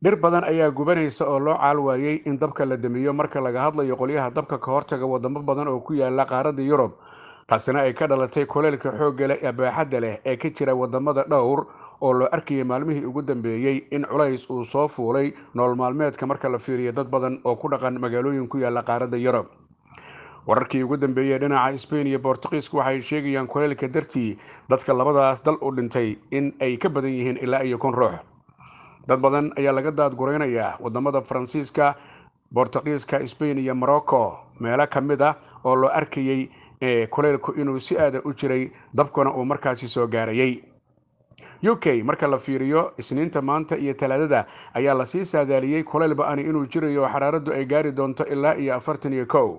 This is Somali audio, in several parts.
dhir badan ayaa gubanaysa oo loo caal waayey in dabka la damiyo marka laga hadlayo qolyaha dabka ka hortaga wadamo badan oo ku yaala qaaradda yurub taasina ay ka dhalatay kuleylka xoogga leh ee baaxadda leh ee ka jira wadamada dhowr oo loo arkayay maalmihii ugu dambeeyey in culays uu soo fuulay nool maalmeedka marka la fiiriyo dad badan oo ku dhaqan magaalooyin ku yaala qaaradda yurub wararkii ugu dambeeyey dhinaca sbain iyo bortuqiisku waxay sheegayaan kuleylka dartii dadka labadaas dal u dhintay in ay ka badan yihiin ilaa iyo kun ruux dad badan ayaa laga daadguraynayaa wadamada faransiiska bortuqiiska sbain iyo morocco meelo ka mid ah oo loo arkayey kuleylku inuu si aada u jiray dabkuna uu markaasi soo gaarayay u k marka la fiiriyo isniinta maanta iyo talaadada ayaa lasii saadaaliyey kuleyl ba-ani inuu jirayo oo xaraaraddu ay gaari doonto ilaa iyo afartan iyo kow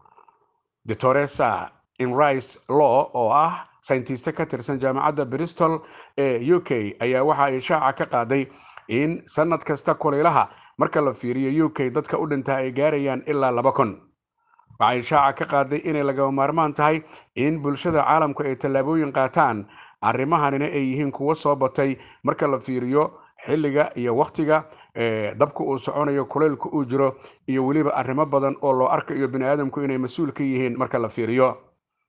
detoresa inrice law oo ah sayntiste ka tirsan jaamacadda bristol ee u k ayaa waxa ay shaaca ka qaaday in sanad kasta kuleylaha marka la fiiriyo u k dadka u dhintaa ay gaarayaan ilaa laba kun waxay shaaca ka qaaday inay lagama maarmaan tahay in bulshada caalamku ay tallaabooyin qaataan arrimahanina ay yihiin kuwo soo batay marka la fiiriyo xilliga iyo wakhtiga dabka uu soconayo kuleylka uu jiro iyo weliba arrimo badan oo loo arkayo bini aadamku inay mas-uul ka yihiin marka la fiiriyo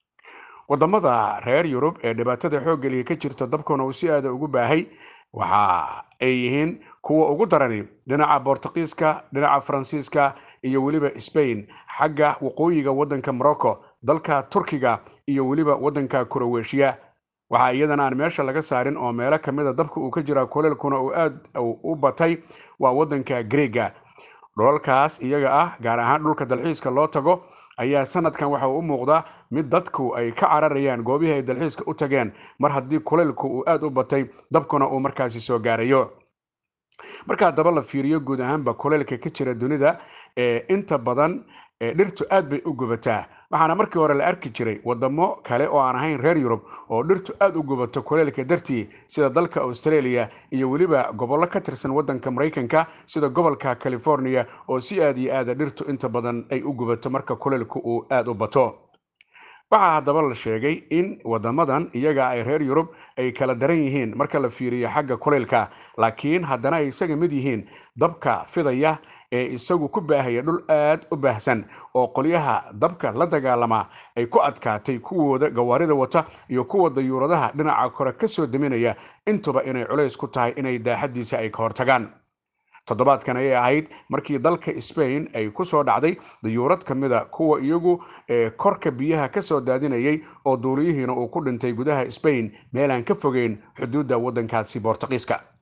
wadamada reer yurub ee dhibaatada xooggeliya ka jirta dabkuna uu si aada ugu baahay waxa ay yihiin kuwa ugu darani dhinaca bortuqiiska dhinaca faransiiska iyo weliba sbain xagga waqooyiga waddanka morocco dalka turkiga iyo weliba waddanka kuroweshiya waxaa iyadana aan meesha laga saarin oo meelo kamida dabka uu ka jiraa kuleelkuna uu aad u batay waa waddanka greega dholalkaas iyaga ah gaar ahaan dhulka dalxiiska loo tago ayaa sanadkan waxa uu u muuqdaa mid dadku ay ka cararayaan goobihii ay dalxiiska u tageen mar haddii kuleylku uu aada u batay dabkuna uu markaasi soo gaarayo markaa daba la fiiriyo guud ahaanba kuleylka ka jira dunida ee inta badan dhirtu aad bay u gubataa waxaana markii hore la arki jiray wadamo kale oo aan ahayn reer yurub oo dhirtu aada u gubato kuleylka dartii sida dalka australia iyo weliba gobollo ka tirsan waddanka maraykanka sida gobolka california oo si aad iyo aada dhirtu inta badan ay u gubato marka kuleylku uu aada u bato waxaa haddaba la sheegay in wadamadan iyaga ay reer yurub ay kala daran yihiin marka la fiiriyo xagga kuleylka laakiin haddana ay isaga mid yihiin dabka fidaya ee isagu ku baahaya dhul aad u baahsan oo qolyaha dabka la dagaalama ay ku adkaatay kuwooda gawaarida wata iyo kuwa dayuuradaha dhinaca kore ka soo daminaya intuba inay culays ku tahay inay daaxadiisa ay ka hortagaan toddobaadkan ayay ahayd markii dalka sbain ay ku soo dhacday dayuurad ka mida kuwa iyagu korka biyaha ka soo daadinayay oo duuliyihiina uu ku dhintay gudaha sbain meelaan ka fogeyn xuduudda waddankaasi bortuqiiska